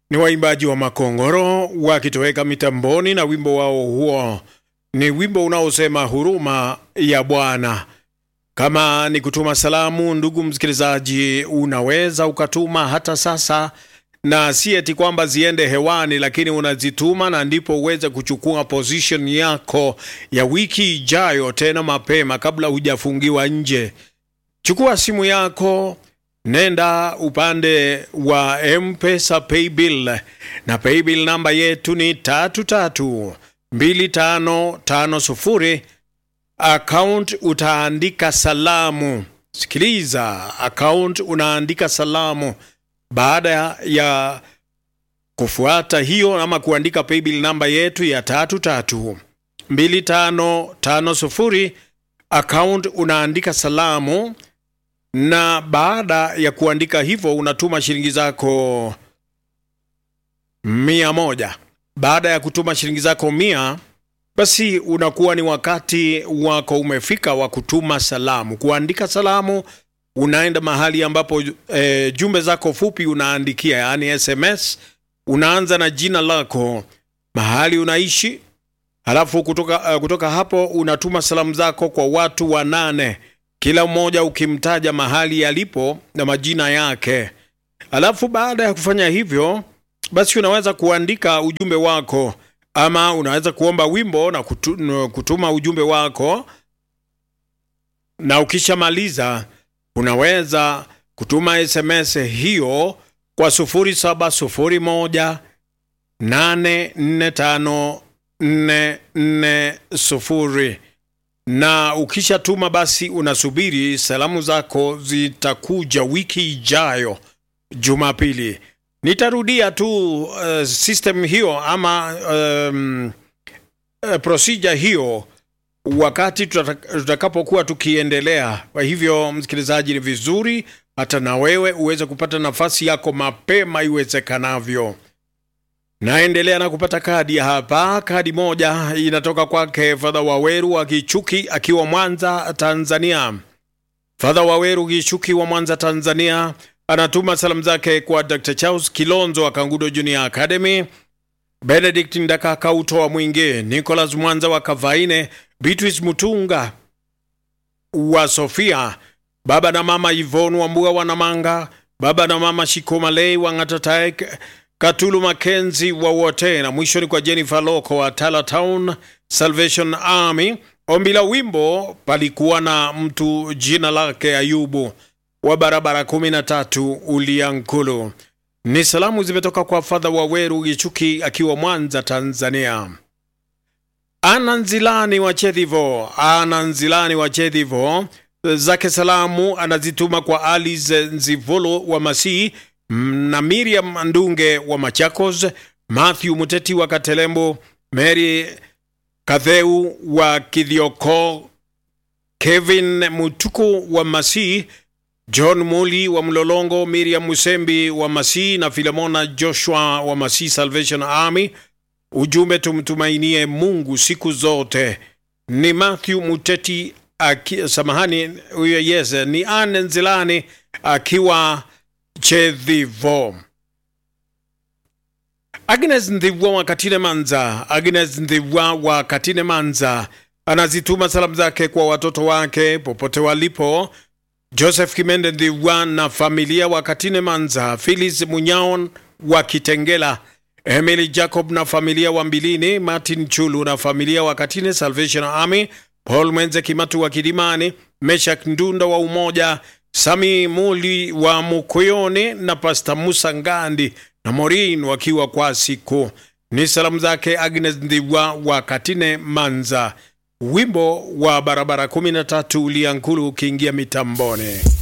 ni waimbaji wa Makongoro wakitoweka mitamboni na wimbo wao huo ni wimbo unaosema huruma ya Bwana. Kama ni kutuma salamu, ndugu msikilizaji, unaweza ukatuma hata sasa, na si eti kwamba ziende hewani, lakini unazituma na ndipo uweze kuchukua position yako ya wiki ijayo, tena mapema kabla hujafungiwa nje. Chukua simu yako nenda upande wa Mpesa paybill na paybill namba yetu ni tatu tatu mbili tano tano sufuri. Account utaandika salamu. Sikiliza, account unaandika salamu. Baada ya kufuata hiyo ama kuandika paybill namba yetu ya tatu tatu mbili tano tano sufuri, account unaandika salamu na baada ya kuandika hivyo unatuma shilingi zako mia moja. Baada ya kutuma shilingi zako mia, basi unakuwa ni wakati wako umefika wa kutuma salamu, kuandika salamu. Unaenda mahali ambapo e, jumbe zako fupi unaandikia, yaani SMS. Unaanza na jina lako, mahali unaishi, halafu kutoka, uh, kutoka hapo unatuma salamu zako kwa watu wanane kila mmoja ukimtaja mahali yalipo na majina yake. Alafu baada ya kufanya hivyo, basi unaweza kuandika ujumbe wako, ama unaweza kuomba wimbo na kutu, kutuma ujumbe wako, na ukishamaliza unaweza kutuma SMS hiyo kwa sufuri saba sufuri moja nane nne tano nne nne sufuri na ukishatuma basi unasubiri salamu zako zitakuja wiki ijayo Jumapili. Nitarudia tu uh, system hiyo ama um, uh, procedure hiyo wakati tutakapokuwa tukiendelea. Kwa hivyo, msikilizaji, ni vizuri hata na wewe uweze kupata nafasi yako mapema iwezekanavyo. Naendelea na kupata kadi hapa. Kadi moja inatoka kwake Fadha Waweru wa Kichuki akiwa Mwanza, Tanzania. Fadha Waweru Kichuki wa Mwanza, Tanzania anatuma salamu zake kwa Dr. Charles Kilonzo wa Kangudo Junior Academy, Benedict Ndakaka utoa Mwingi, Nicholas Mwanza wa Kavaine, Beatrice Mutunga wa Sofia, baba na mama Yvonne wa Mbuga wa Namanga, baba na mama Shikomalei wa Ngatatek Katulu Makenzi wa wote na mwisho ni kwa Jennifer Loko wa Tala Town Salvation Army. Ombi la wimbo palikuwa na mtu jina lake Ayubu wa barabara kumi na tatu Uliankulu. Ni salamu zimetoka kwa Fadha Waweru Gichuki akiwa Mwanza, Tanzania. Ana Nzilani wa Chedhivo, Ana Nzilani wa Chedhivo zake salamu anazituma kwa Alice Nzivolo wa Masii na Miriam Ndunge wa Machakos, Matthew Muteti wa Katelembo, Mary Kadheu wa Kithioko, Kevin Mutuku wa Masii, John Muli wa Mlolongo, Miriam Musembi wa Masii na Filemona Joshua wa Masii Salvation Army. Ujumbe, tumtumainie Mungu siku zote. Ni Matthew Muteti aki, samahani huyo, yes, ni Anne Nzilani akiwa Chedhivo. Agnes Ndhiwa wa Katine Manza, Agnes Ndhiwa wa Katine Manza anazituma salamu zake kwa watoto wake popote walipo, Joseph Kimende Ndhiwa na familia wa Katine Manza, Phyllis Munyaon wa Kitengela, Emily Jacob na familia wa Mbilini, Martin Chulu na familia wa Katine Salvation Army, Paul Mwenze Kimatu wa Kidimani, Meshak Ndunda wa Umoja, Sami Muli wa Mukoyoni na Pasta Musa Ngandi na Morin wakiwa kwa siku. Ni salamu zake Agnes Ndhiwa wa Katine Manza. Wimbo wa barabara 13 Uliankulu ukiingia mitamboni.